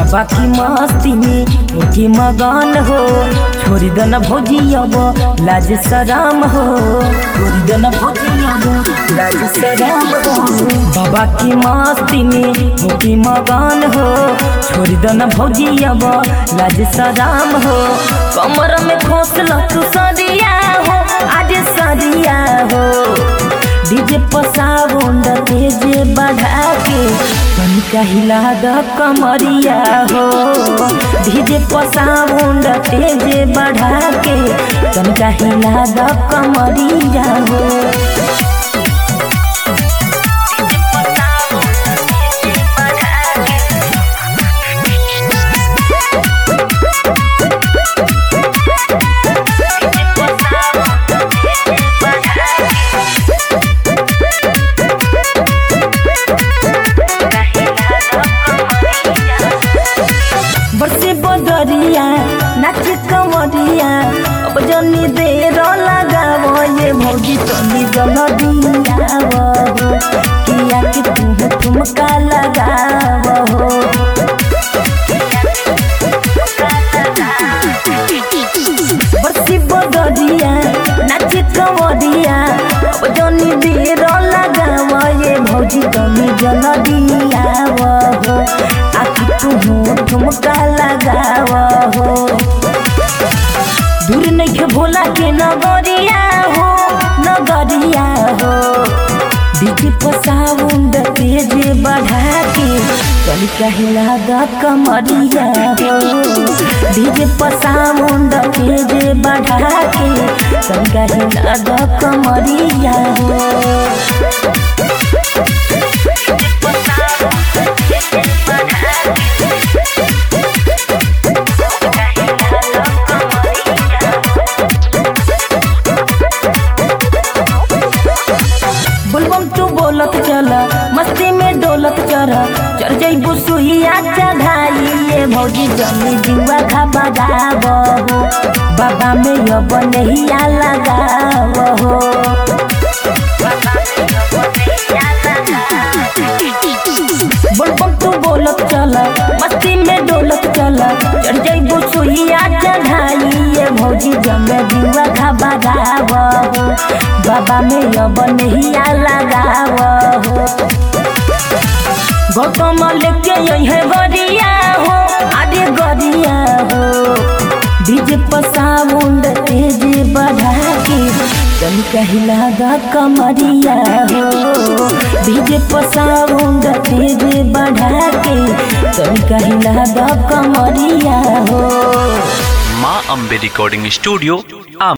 बाबा की मस्ती में होके मगन हो छोड़ी दन भौजी अब लाज सराम हो छोड़ी दन भौजी अब लाज सराम हो बाबा की मस्ती में होके मगन हो छोड़ी दन भौजी अब लाज सराम हो कमर में खोसल तू सरिया हो आज सरिया हो डीजे पसाउंड तेज बढ़ा के तनिका हिला द कमरिया हो डीजे पसाउंड तेज बढ़ा के तनिका हिला द कमरिया हो बरसे बदरिया नाच कमरिया अब जनी देर लगाव ये भौजी तनी जल दियाव हो किया कि तुम ठुमका लगाव हो बरसी बदरिया नाच कमरिया अब जनी देर लगाव ये भौजी तनी जल दियाव हो आखि तुम ठुमका लगाव हो दूर नहीं भोला के नगरिया हो नगरिया हो डीजे पसाउंड तेज बढ़ा के चल कहला द कमरिया हो डीजे पसाउंड तेज बढ़ा के चल कहला द कमरिया हो बुलबम तू बोलत चल मस्ती में डोलत चल चढ़ जइबू सुहिया चढ़ाई ये भौजी जमी जुआ खा गाव हो बाबा में अब नहिया लगाव हो बुलबम तू बोलत चल मस्ती में डोलत चल चढ़ जइबू सुहिया चढ़ाई ये भौजी जमे जुआ खा गाव हो बाबा में अब नहिया लगाव हो गौतम लेके यही गरिया हो आगे गरिया हो डीजे पसाउंड तेज बढ़ा के चल कहला द कमरिया हो डीजे पसाउंड तेज बढ़ा के चल कहला द कमरिया हो माँ अम्बे रिकॉर्डिंग स्टूडियो